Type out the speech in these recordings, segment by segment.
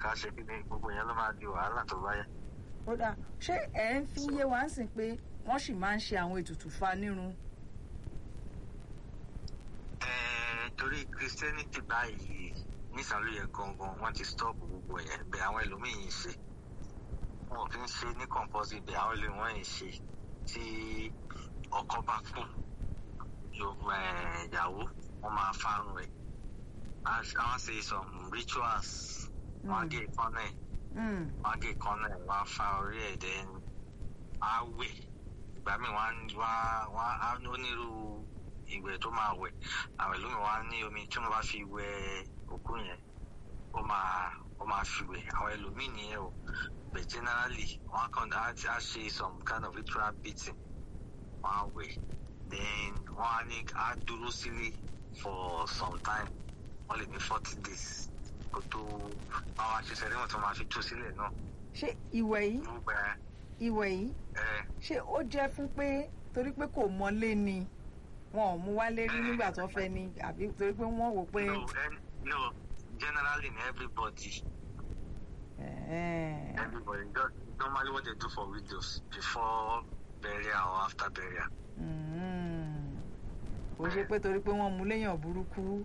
ká ṣe kí ni gbogbo yẹn ló máa di wàhálà tó bá yẹ. ó dáa ṣé ẹ ń fi yé wa ń sìn pé wọ́n sì máa ń ṣe àwọn ètùtù fa nírun Ẹ̀ẹ́, torí christianity báyìí nísàlù yẹn gangan wọ́n ti stop gbogbo yẹn bẹ́ẹ̀ àwọn ẹlòmíín ń ṣe wọn ò fi ń ṣe ní compulsory bẹ́ẹ̀ àwọn ẹlòmíín ń ṣe tí ọkọ bá kú yóò ẹ̀, ìyàwó wọ́n máa fárun rẹ̀ àwọn ṣe some rituals wọ́n á gé ìkọ́nà ẹ̀ Mm, wọ́n á gé ìkọ́nà ẹ̀ wọ́n á fa orí ẹ̀ then á wẹ̀ ìgbà míì wọ́n á wọ́n á wọ́n á onírú ìwẹ̀ tó máa wẹ̀ àwọn ìlú mi wọ́n á ní omi tí wọ́n bá fi wẹ̀ òkú yẹn ó máa ó máa fi wẹ̀ àwọn ẹlòmíì nìyẹn o but generally wọ́n á kàn á á ṣe some kind of ritual beating wọ́n á wẹ̀ then wọ́n á ní á dúró sílé for some time wọ́n lè ní forty days kó tó àwọn àṣìṣe rí wọn tó máa fi tú sílẹ̀ náà ṣé ìwẹ̀ yìí gbogbo ẹ ìwẹ̀ yìí ẹ ṣé ó jẹ́ fún pé torí pé kò mọ́lé ni wọn ò mú wálé rí nígbà tó fẹ́ ni àbí torí pé wọ́n wò pé no and no generally na everybody ẹ̀ẹ́, everybody just normally what they do for widows before burial or after burial. mm, kò ṣe pé torí pé wọ́n mú léèyàn burúkú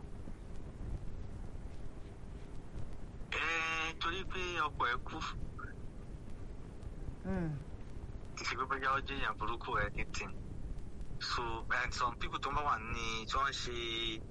ẹ torí pé ọkọ ẹ kú Mm, kì í ṣe pé bóyá ó jẹ́ èèyàn burúkú ẹ anything so and some people tó ń bá wà ní tí wọ́n ń ṣe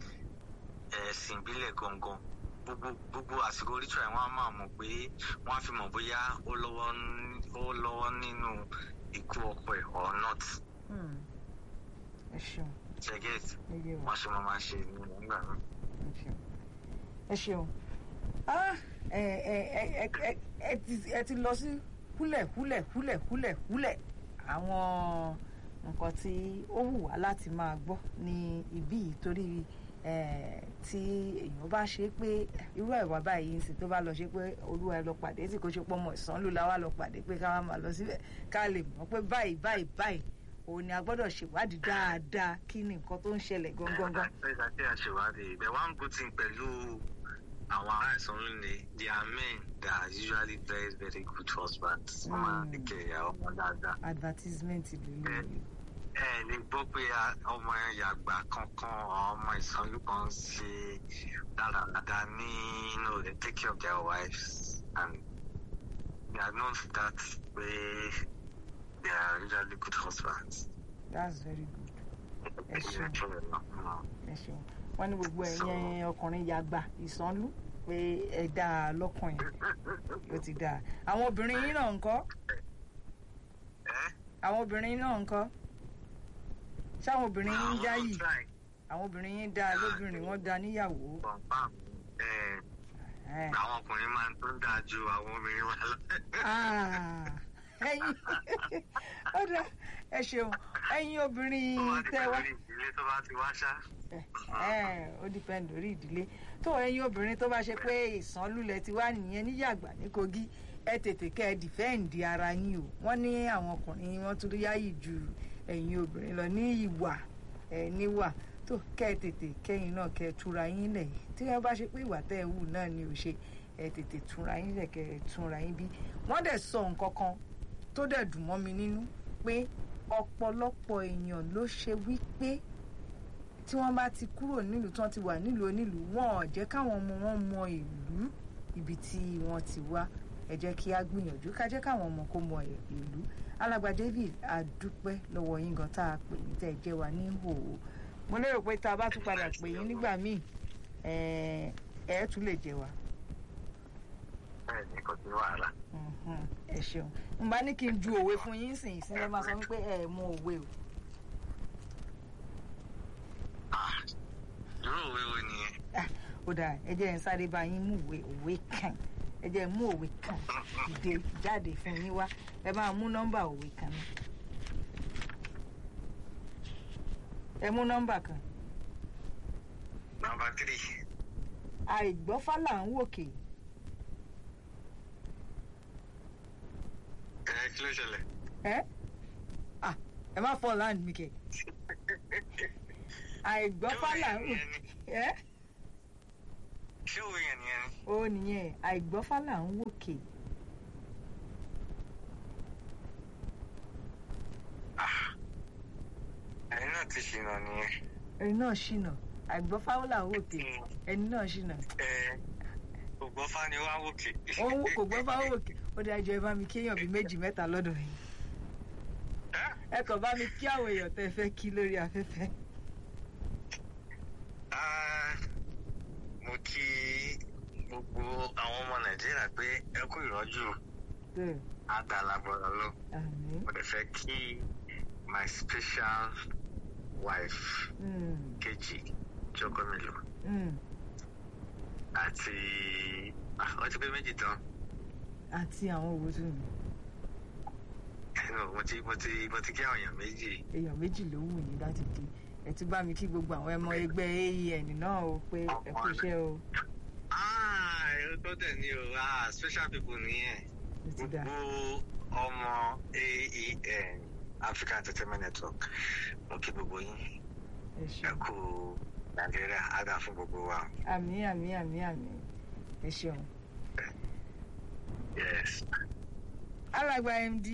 ẹ̀sìn ìbílẹ̀ gangan gbogbo gbogbo àsìkò ritual wọn á máa mọ̀ pé wọ́n á fi mọ̀ bóyá ó lọ́wọ́ ní- ó lọ́wọ́ nínú ikú ọkọ ẹ̀ or not mm. ẹ ṣeun ṣe get ẹ yé wa wọ́n ṣe máa máa ṣe ní nígbà náà. ẹ ṣeun ẹ ṣeun Ah, ẹ ẹ ẹ ẹ ẹ ẹ ti ẹ ti lọ sí húlẹ̀ húlẹ̀ húlẹ̀ húlẹ̀ húlẹ̀ àwọn nǹkan tí ó wù wá láti máa gbọ́ ní ibí yìí torí eh, tí èèyàn bá ṣe pé irú ẹ̀wà báyìí ń sìn tó bá lọ ṣe pé olúwa ẹ lọ pàdé tí kò ṣe pọ́ ọmọ ìsánlù la wá lọ pàdé pé ká wá máa lọ síbẹ̀ ká lè mọ̀ pé báyìí báyìí báyìí òun ni a gbọ́dọ̀ ṣèwádìí dáadáa kí ni nǹkan tó ń ṣẹlẹ̀ gangan gan. Ẹ̀ka tí a ṣèwádìí the one good thing pẹ̀lú àwọn ará ìsanwó ni they are men that are usually very very good husbands. Wọ́n máa ń Mm. take care ọmọ dáadáa. advertisement lélẹ́yìí. ẹ lè gbọ́ pé a- ọmọ yàgbà kankan ọmọ ìsanwó kan ṣe dáradára ní you know, they take care of their wives and they are known for that way they are usually good husbands. that's very good ẹ ṣeun Mm. ẹ ṣeun wọn ní gbogbo ẹ̀yin ọkùnrin yàgbà ìsánlú pé ẹ dá a lọ́kàn yẹn ó ti dáa àwọn obìnrin yín náà ń kọ́ Eh? àwọn obìnrin náà ń kọ́ ṣáwọn obìnrin yín dá Àwọn yìí try. àwọn obìnrin yín dá lóbìnrin wọn dá níyàwó confam ẹ Ẹ̀. àwọn ọkùnrin máa ń tó ń dáa ju àwọn obìnrin wa lọ. Ah, ẹ̀yin ó dá ẹ ṣeun ẹ̀yin obìnrin Ó wá di tẹ pẹ̀lú wá. ìdílé tó bá ti wá ṣá. ẹ ó depend lórí ìdílé tó ẹ̀yin obìnrin tó bá ṣe pé ìsànlulẹ̀ ti wá nìyẹn níyàgbà ní kogi ẹ tètè kẹ́ ẹ dìfẹ́ǹdì ara yín o wọ́n ní àwọn ọkùnrin wọ́n tún yáyì ju ẹ̀yin obìnrin lọ ní ìwà ẹ níwà tó kẹ́ ẹ tètè kẹ́yìn náà kẹ́ ẹ túra yín lẹ̀ tí wọ́n bá ṣe pé ìwà tẹ́ ẹ wù náà ni ò ṣe ẹ tètè túra yín lẹ̀ kẹ́ ẹ túra yín bí wọ́n dẹ̀ sọ nǹkan kan tó dẹ̀ dùn mọ́ mi nínú pé ọ̀pọ̀lọpọ̀ èèyàn ló ṣe wípé tí wọ́n bá ti kúrò nílùú tí wọ́n ti wà nílùú onílùú wọn ò jẹ́ káwọn ọmọ wọn mọ ìlú ibi tí wọ́n ti wá ẹ jẹ́ kí á gbìyànjú ká jẹ́ káwọn ọmọ kó mọ ìlú alàgbà David adúpẹ́ lọ́wọ́ yín gan tá a pè ní tẹ́ ẹ jẹ́ wa ní hòòhò mo lérò pé tá a bá tún padà pè yín nígbà míì ẹ ẹ tún lè jẹ wa bẹ́ẹ̀ ni kò sí wàhálà. Mhm, ẹ ṣeun n bá ní kí n ju òwe fún yín sìn sí ẹ máa sọ wípé ẹ mọ òwe o Ah, irú òwe wo nìyẹn? Ah, ó dáa ẹ jẹ́ ń sáré bá yín mú òwe òwe kan ẹ jẹ́ mú òwe kan dìde jáde fún yín wá ẹ máa mú nọ́mbà òwe kan náà ẹ mú nọ́mbà kan Nọmba tírì. àìgbọ́fálà ń wòkè Ẹ kí ló ṣẹlẹ̀? ẹ Ah, ẹ má fọ land mi kẹ àìgbọ́fálà ń wòkè ẹ ṣé òwe yẹn nìyẹn ni. ó nìyẹn àìgbọ́fá là ń wòkè ẹ̀yin náà ti ṣìnà nìyẹn. ẹni náà ṣìnà àìgbọ́fá là ń wòkè ẹni náà ṣìnà ẹ ògbọ́n fani wá wòkè. òun kò gbọ́fá wòkè ó dájú ẹ bá mi kéèyàn bíi méjì mẹ́ta lọ́dọ̀ yìí ẹ kàn bá mi kí àwọn èèyàn tẹ́ fẹ́ kí lórí afẹ́fẹ́. Ah, mo kí gbogbo àwọn ọmọ nàìjíríà pé ẹ kú ìrọ́jú Bẹ́ẹ̀, àgbàlagbọ̀rọ̀ lọ. àmín. mo dẹ̀ fẹ́ kí my special wife Mm, kejì jọgọmìlú mm. àti ah, wọ́n ti pé méjì tán àti àwọn òwò tún mi No, mo ti mo ti mo ti kí àwọn èèyàn méjì èèyàn méjì ló wù yín láti di ẹ tún bá mi kí gbogbo àwọn ẹmọ ẹgbẹ́ aen náà o pé ẹ kú iṣẹ́ o ah èrò tó tẹ̀ ní o ah special people nìyẹn ó ti dà gbogbo ọmọ aen african entertainment network mo kí gbogbo yín ẹ ẹ ṣeun kú nàìjíríà á dà fún gbogbo wa àmì àmì àmì àmì ẹ ṣeun. yes alàgbà md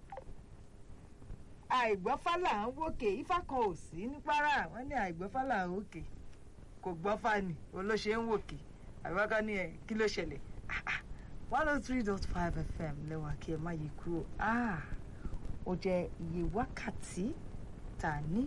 àìgbọ́fálà ń wòkè ifá kan ò sí ní kwara wọ́n ní àìgbọ́fálà ń wòkè kò gbọ́fà ni olóṣè ń wòkè àbíwáká ní ẹ kí ló ṣẹlẹ̀ one oh three dot five fm lẹ́wà kí ẹ má yí kúrò Ah, ó jẹ́ iye wákàtí tá a ní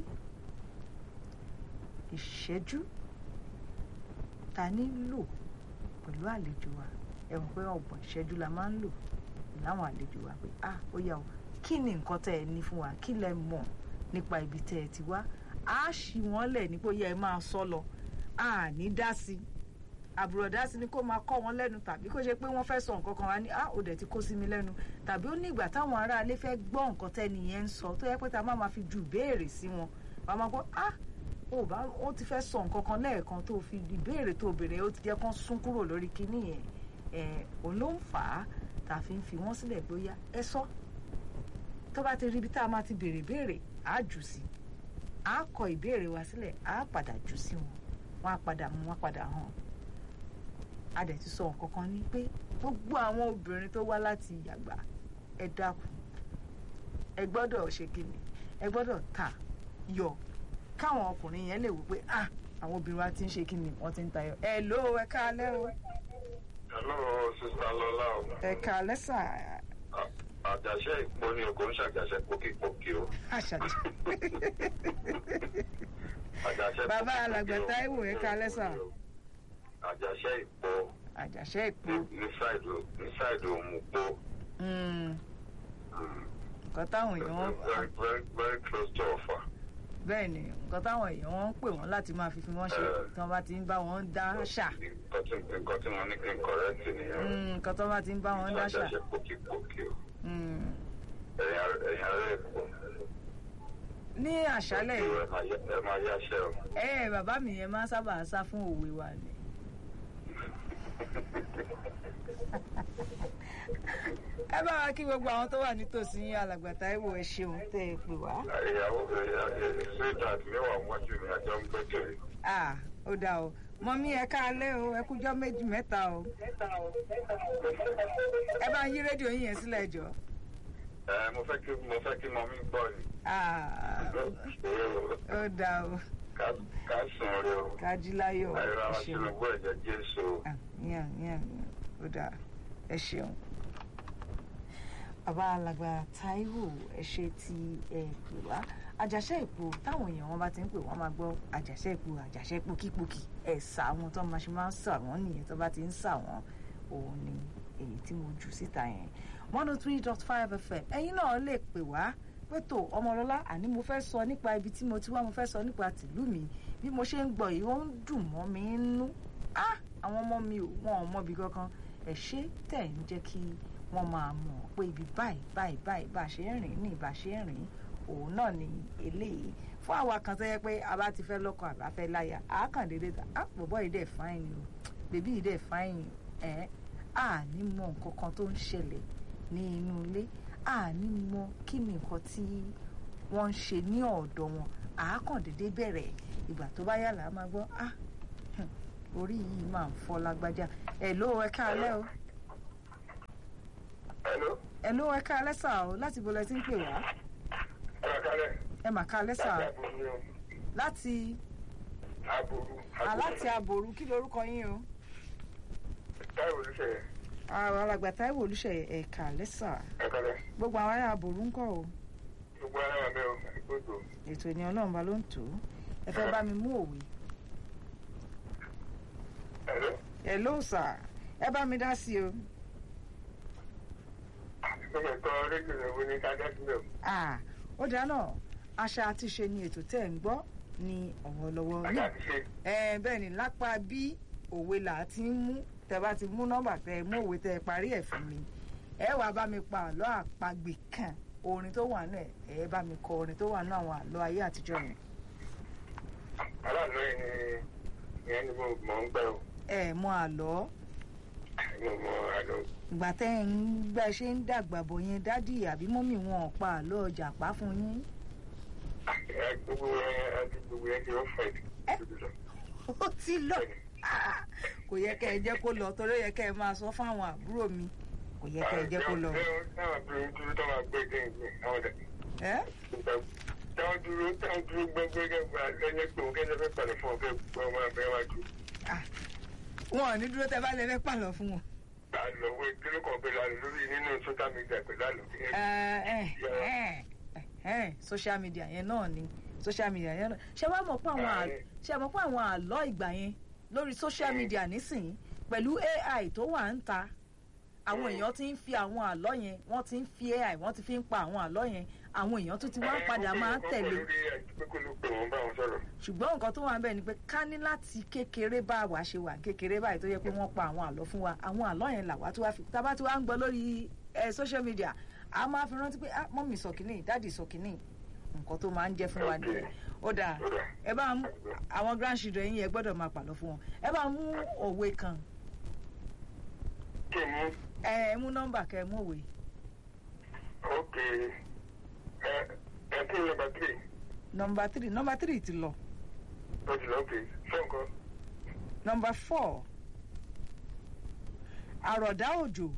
ìṣẹ́jú tá a nílò pẹ̀lú àlejò wa ẹ mọ̀ pé ọgbọ̀n ìṣẹ́jú la máa ń lò láwọn àlejò wa pé ah ó yá o kí ni nǹkan tẹ́ ẹ ní fún wa kí lẹ mọ̀ nípa ibi tẹ́ ẹ ti wá á ṣì wọ́n lẹ̀ ní pé ó yẹ ẹ máa sọ lọ a ní dá sí i àbúrò dá sí ni kó máa kọ́ wọn lẹ́nu tàbí kó ṣe pé wọ́n fẹ́ sọ nǹkan kan wá ní ah ó dẹ̀ ti kó sí mi lẹ́nu tàbí ó ní ìgbà táwọn aráalé fẹ́ gbọ́ nǹkan tẹ́ni yẹn ń sọ tó yẹ pé tá a máa ma fi ju ìbéèrè sí wọn wàá máa gbọ́ ah ó bá ó ti fẹ́ sọ nǹkan kan lẹ́ẹ̀kan tó fi ìbéèrè tó béèrè ó ti jẹ́ kán sún kúrò lórí kinní yẹn ẹ̀ òun ló ń fà á tá a fi ń fi wọ́n sílẹ̀ bóyá ẹ sọ tó bá ti rí ibi tá a máa ti béèrè béèrè á jù sí á kọ ìbéèrè wa sílẹ̀ á padà jù sí wọn wọn á padà mú wọn padà hàn a dẹ̀ ti sọ nǹkan kan ní pé gbogbo àwọn obìnrin tó wá láti yàgbà ẹ dákun ẹ gbọ́dọ̀ ṣe kíni ẹ gbọ́dọ̀ ta yọ káwọn ọkùnrin yẹn lè wò pé ah àwọn obìnrin wa ti ń ṣe kíni wọ́n ti ń tayọ ẹ ló ẹ káalẹ́ o Hello, Sista Lọlá o. ẹ káalẹ́ sà À- Àjàṣe ìpó ni o kò ń ṣàjàṣe pókípókí o. àṣàjì Àjàṣe Bàbá pókípókí alàgbà o. Táíwò, ẹ káalẹ́ sà. Àjàṣe ìpó àjàṣe ìpò ní- ní sáìdì ní sáìdì òmùpó. nǹkan táwọn èèyàn Very very very close to Ọ̀fà. bẹ́ẹ̀ ni nǹkan táwọn èèyàn wọn ń pè wọ́n láti máa fi fi wọ́n ṣe Eh. tí wọ́n bá ti ń bá wọn dá ṣà Nǹkan tí nǹkan tí mo ní kí n kọ̀rẹ́tì nìyẹn. Mm, nǹkan tó bá ti ń bá wọn dá ṣà Àjàṣe pókípókí o. Mm. Ẹ̀yin ará- ẹ̀yin ará Èkó. ní àṣálẹ̀ yìí Ẹ máa yá- ẹ máa yáṣẹ́ o. ẹ bàbá mi yẹn máa ń sábà sá fún òwe wa ni. ẹ bá wa kí gbogbo àwọn tó wà nítòsí yín alàgbà Táíwò ẹ ṣeun tẹ́ ẹ pè wá. Ìyàwó sweetheart mi wà wájú mi àjọ ń gbẹ́kẹ̀lé. Ah, ó dáa o mọ́mí ẹ káalẹ́ o ẹ kújọ́ méjì mẹ́ta o ẹ bá ń yí rédíò yín yẹn sílẹ̀ jọ. Ẹ mo fẹ́ kí mo fẹ́ kí mọ́mí gbọ́ ni. Ah, ó dáa o ká ká sùn rí o kájí láyọ̀ ẹ àìrá wa ṣeun Tinubu ẹ̀jẹ̀ Jésù o. àmín àmín àmín ó dáa ẹ ṣeun. bàbá alàgbà Táíwò ẹ ṣe tí ẹ pè wá àjàṣe ìpò táwọn èèyàn wọn bá ti ń pè wọn máa gbọ́ àjàṣe ìpò àjàṣe pòkípòkì ẹ sà wọn tó máa ṣe máa ń sà wọn nìyẹn tó bá ti ń sà wọn òun ni èyí tí mo jù síta yẹn one oh three dot five fm ẹ̀yin náà lè pè wá pé tó ọmọlọ́lá àní mo fẹ́ sọ nípa ibi tí mo ti wá mo fẹ́ sọ nípa tìlú mi bí mo ṣe ń gbọ́ yìí ó ń dùn mọ́ mi nínú ah àwọn ọmọ mi ò wọn ò mọbi kankan ẹ ṣé tẹ̀ ń jẹ́ kí wọ́n máa mọ̀ pé ibi báyìí báyìí báyìí bá a ṣe ń rìn ní ìbá ṣe ń rìn òun náà ni eléyìí fún àwa kan tó yẹ pé a bá ti fẹ́ lọ́kọ àbá fẹ́ láya a kàn déédéé ta ah bọ̀bọ̀ yìí dẹ̀ fáìn ni o bèbí yìí dẹ̀ fáìn ni ẹ̀ a ní mọ nǹkan kan tó ń ṣẹlẹ̀ ní inú ilé a ní mọ kí ni nǹkan tí wọ́n ń ṣe ní ọ̀dọ̀ wọn a kàn déédéé bẹ̀rẹ̀ ìgbà tó bá yà là á máa gbọ́ ah orí yìí máa ń fọ́ lágbájá ẹ̀ ló ẹ káalẹ́ o Hello. ẹ̀ ló ẹ káalẹ́ sà o láti bo lẹ ti ń pè wá Ẹ kálẹ̀. ẹ mà káalẹ́ sà Láti àbòrú ni o. láti Àbòrú. aláti àbòrú kí lorúkọ yín o Táìwò olùṣeyẹ. àwọn alàgbà táíwò olùṣeyẹ ẹ káalẹ́ sà Ẹ kálẹ̀. gbogbo àwọn ará àbòrú ń kọ́ o Gbogbo ara wà mẹ́ o. Ìgbòdo. ètò ìní ọlọ́run bá ló ń tò ó ẹ fẹ́ bá mi mú òwe Hello. ẹ ló sà ẹ bá mi dá sí o Gbogbo ẹ̀kọ́ rédíò rẹ̀ wo ni ká dá sílẹ̀ o. Ah, ó dáná àṣà àti ṣe ni ètò tẹ́ ẹ̀ ń gbọ́ ní ọ̀wọ́lọ́wọ́ Àti ní àti ṣe. ẹ bẹ́ẹ̀ ni lápá bí òwe là á ti ń mú tẹ bá ti mú nọ́mbà tẹ ẹ mú òwe tẹ ẹ parí ẹ̀ fún mi ẹ wàá bá mi pa àlọ́ àpagbè kan orin tó wà náà ẹ bá mi kọ orin tó wà náà àwọn àlọ́ ayé àtijọ́ yẹn Aláàánú yìí ni ìyẹn ni mo mọ̀ ń gbẹ́ o. ẹ mọ àlọ́ Mo mọ àlọ́. ìgbà tẹ́ ẹ ń gbà ṣe ń dàgbà bọ̀ yẹn dádì àbí mọ́mì wọn ò pa àlọ́ ọjà pa fún yín Ẹ gbogbo ẹ àti gbogbo ẹ ti ó fẹ̀ jù. ó ti lọ Ah, kò yẹ kẹ́ ẹ jẹ́ kó lọ torí ó yẹ kẹ́ ẹ máa sọ fáwọn àbúrò mi kò yẹ kẹ́ ẹ jẹ́ kó lọ. Táwọn dúró dúró tó máa gbé dé ìgbé àwọn ọ̀dẹ̀. ẹ Táwọn dúró táwọn dúró gbẹ́gbẹ́ gẹ́gbẹ́ ẹ̀yẹ pé òun kẹ́sẹ̀ fẹ́ pàdé fún ọ̀fẹ́ gbọ́ ọmọ abẹ́ wájú. wọn ò ní dúró tẹ bá lẹ fẹ́ pàlọ́ fún wọn. Àlọ́ wo kíló kan pé lálẹ́ lórí nínú social media pẹ̀lú àlọ́. ẹ ẹ ẹ ẹ social media yẹn náà ni social media yẹn náà ṣé wàá mọ̀ pé àwọn àlọ́ ṣé ẹ mọ̀ pé àwọn àlọ́ ìgbà yẹn lórí social media nísìnyí pẹ̀lú AI tó wà ń ta àwọn èèyàn ti ń fi àwọn àlọ́ yẹn wọ́n ti ń fi AI wọ́n ti fi ń pa àwọn àlọ́ yẹn àwọn èèyàn tó ti wá padà máa ń tẹ̀lé Lórí ẹ̀ pé kó ló pè wọ́n bá wọn sọ̀rọ̀. ṣùgbọ́n nǹkan tó wà ń bẹ̀ ni pé ká ní láti kékeré bá wa ṣe wà kékeré báyìí tó yẹ pé wọ́n pa àwọn àlọ́ fún wa àwọn àlọ́ yẹn làwa tó wá fi tá a bá ti wá ń gbọ́ lórí ẹ social media a máa fi rántí pé ah mọ́mì sọ kìíní dáàdì sọ kìíní nǹkan tó máa ń jẹ́ fún wa nìyẹn ó dáa ẹ bá mú àwọn grandchildren yín ẹ gbọ́dọ̀ máa pàlọ́ fún wọn ẹ bá mú òwe kan Kí mú ẹ mú nọ́mbà kẹ mú òwe ókè ẹ ẹ kí ni nọ́mbà tírì nọ́mbà three nọ́mbà three ti lọ ó ti lọ ókè fún nǹkan. nọ́mbà four àròdá òjò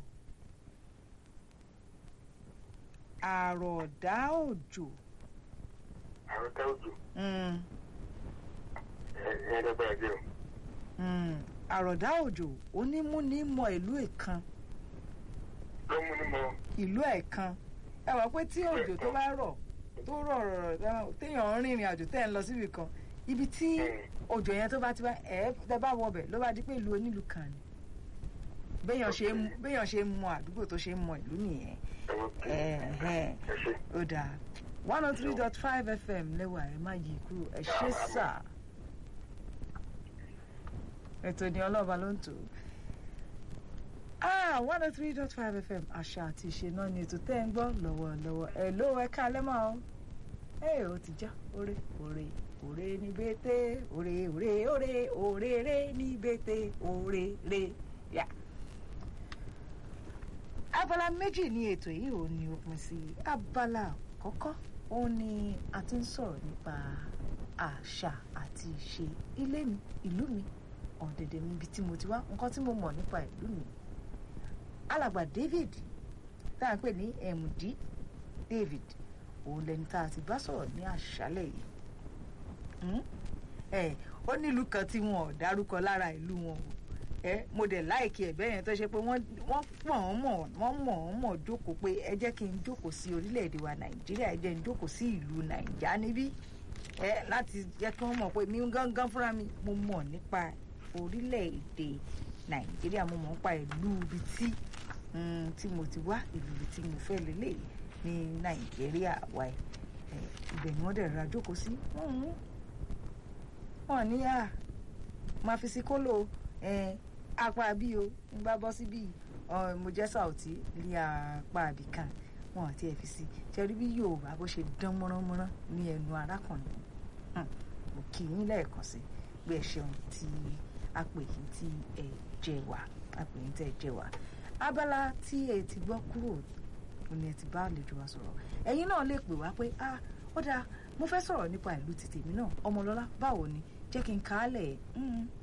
àròdá òjò Àwọn tá òjò mm, ẹ ẹ dẹ́gbẹ́ra jẹ́ o. mm, àròdá òjò onímúnímọ̀ ìlú ẹ̀kan Ló mú ní mọ ìlú ẹ̀kan ẹ wá pé tí òjò tó bá rọ̀ tó rọ̀ rọ̀ rọ̀ téèyàn ń rìnrìn àjò tẹ́ ẹ̀ ń lọ síbi kan ibi tí òjò yẹn tó bá ti bá ẹ tẹ bá wọbẹ̀ ló bá di pé ìlú onílù kan ni béèyàn ṣe ń béèyàn ṣe ń mọ àdúgbò tó ṣe ń mọ ìlú nìyẹn ókè Ẹ̀hẹ́n. ẹ ṣe. ó dáa one oh three dot five fm lẹ́wà ẹ má yí kúrò ẹ ṣe sà ètò ní ọlọ́ọ̀bá ló ń tò ó ah one oh three dot five fm àṣà àti ìṣe náà ni ètò tẹ́ ń gbọ́ lọ́wọ́lọ́wọ́ ẹ ló ẹ ká lẹ́mọ̀ ọ́ ẹ ò ti já òré òré òré ní bété òré òré òré òré ré ní bété òré ré yá. abala méjì ni ètò yìí ò ní òpin sí abala àkọ́kọ́ òun ni a ti ń sọ̀rọ̀ nípa àṣà àti ìṣe ilé mi ìlú mi ọ̀dẹ̀dẹ̀ mi ibi tí mo ti wá nǹkan tí mo mọ̀ nípa ìlú mi alàgbà David tá à ń pè ní MD David òun lẹni tá a ti bá sọ̀rọ̀ ní àṣálẹ̀ yìí Hmm? ẹ ó nílùú kan tí wọn ò dárúkọ lára ìlú wọn o ẹ mo dẹ̀ láìkí ẹ̀ bẹ́ẹ̀ yẹn tó ṣe pé wọ́n wọ́n mọ̀ ọ́n mọ̀ wọ́n mọ̀ ọ́n mọ̀ jókòó pé ẹ jẹ́ kí n jókòó sí orílẹ̀-èdè wa Nàìjíríà ẹ jẹ́ n jókòó sí ìlú Nàìjá níbí ẹ láti jẹ́ kí wọ́n mọ̀ pé mi gángan fúnra mi mo mọ̀ nípa orílẹ̀-èdè Nàìjíríà mo mọ̀ nípa ìlú ibi tí mm, tí mo ti wá ìlú ibi tí mo fẹ́ lélẹ̀ ní Nàìjíríà wa ẹ̀ ibẹ̀ ni wọ́n dẹ̀ ra jókòó sí Mhm. wọ́n ní à máa fi sí kóló ẹ̀ apá bí o ń bá bọ́ sí bí mo jẹ́ sàùtì ní apá àbí kan wọn àti ẹ̀ fi sí ṣẹ́rí bí Yorùbá bó ṣe dán mọ́ránmọ́rán ní ẹnu arákùnrin Hmm. mo kì í lẹ́ẹ̀kan sí pé ẹ ṣeun tí a pè yín tí ẹ jẹ wá a pè yín tí ẹ jẹ wá abala tí ẹ ti gbọ́ kúrò ní ẹ ti bá àlejò wa sọ̀rọ̀ ẹ̀yin náà lè pè wá pé ah ó dáa mo fẹ́ sọ̀rọ̀ nípa ìlú ti tèmi náà ọmọlọ́lá báwo ni jẹ́ kí n kà á lẹ̀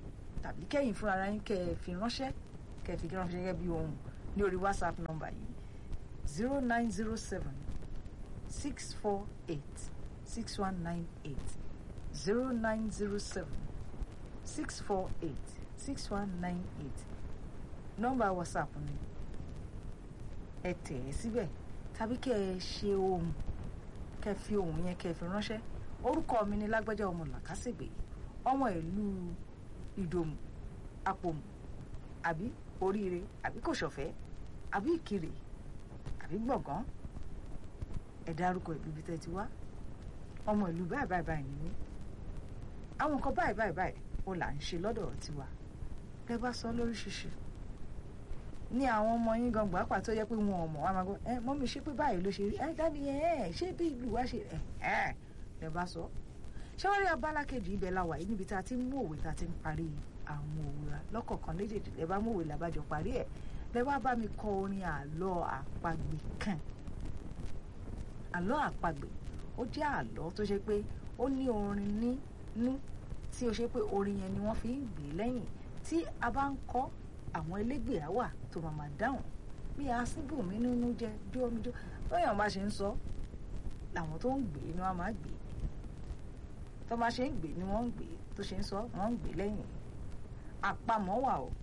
tàbí kẹ́yìn fúnra ara yín kẹ́ ẹ fi ránṣẹ́ kẹ́ ẹ fi ránṣẹ́ gẹ́gẹ́ bí ohun ní orí whatsapp number yìí zero nine zero seven six four eight six one nine eight zero nine zero seven six four eight six one nine eight nọ́mbà whatsapp ni ẹ tẹ̀ ẹ́ síbẹ̀ tàbí kẹ́ ẹ ṣe ohun kẹ́ ẹ fi ohun yẹn kẹ́ ẹ fi ránṣẹ́ orúkọ mi ni lágbájá ọmọ làkàṣègbè ọmọ ìlú ìdòmù àpòmù àbí oríire àbí kòsọ̀fẹ́ àbí ìkirè àbí gbọ̀ngàn ẹ dárúkọ ìlú ibi tẹ́ ti wá ọmọ ìlú báyìí báyìí báyìí ni mí àwọn nǹkan báyìí báyìí báyìí ó là ń ṣe lọ́dọ̀ tiwa lẹ bá sọ lóríṣiríṣi ní àwọn ọmọ yín gan gbàgbà tó yẹ pé wọn ò mọ̀ wá máa gbọ́ ẹ mọ́mí ṣé pé báyìí ló ṣe rí ẹ dáàdi ẹ ẹ ṣé bí ìlú wa ṣe ẹ ẹ lẹ bá sọ ṣé wọ́n rí abala kejì ibẹ̀ la wà yìí níbi tá a ti ń mú òwe tá a ti ń parí àwọn òwe wa lọ́kọ̀ọ̀kan léjèèjì lẹ bá mú òwe làbájọ parí ẹ̀ lẹ wá bá mi kọ orin àlọ́ àpagbè kan àlọ́ àpagbè ó jẹ́ àlọ́ tó ṣe pé ó ní orin nínú tí ó ṣe pé orin yẹn ni wọ́n fi ń gbé lẹ́yìn tí a bá ń kọ́ àwọn elégbè á wà tó máa máa dáhùn bí asíbù mi nínú jẹ jó omi jó bóyá bá ṣe ń sọ làwọn tó ń gbé ni wọ́n máa gbé tó bá ṣe ń gbé ni wọ́n ń gbé tó ṣe ń sọ wọ́n ń gbé lẹ́yìn àpamọ́ wà o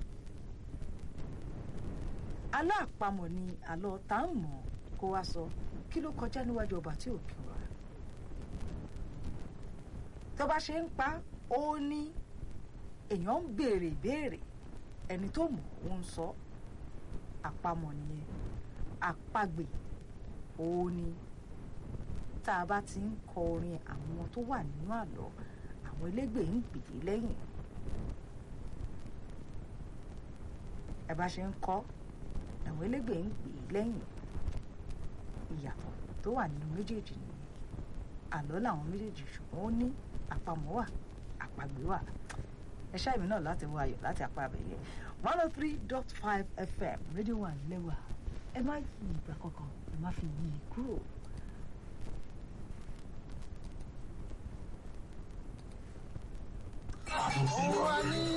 alọ́ àpamọ̀ ni àlọ́ tá ń mọ̀ kó wá sọ kí ló kọjá níwájú ọba tí ò bí wa tó bá ṣe ń pa ó ní èèyàn ń béèrè ìbéèrè ẹni tó mọ̀ ó ń sọ àpamọ̀ nìyẹn àpagbè ó ní tá a bá ti ń kọ orin àwọn tó wà nínú àlọ́ àwọn elégbè ń gbè é lẹ́yìn ẹ bá ṣe ń kọ àwọn elégbè ń gbè é lẹ́yìn ìyàtọ̀ tó wà nínú méjèèjì nìyẹn àlọ́ làwọn méjèèjì ṣùgbọ́n ó ní àpamọ̀ wà àpagbè wà ẹ ṣáàmì náà láti wọ ayọ̀ láti apá abẹ́yẹ one oh three dot five fm rédíò wà lẹ́wà ẹ má yí ìgbà kankan ẹ má fi yí i kúrò. ó wà ní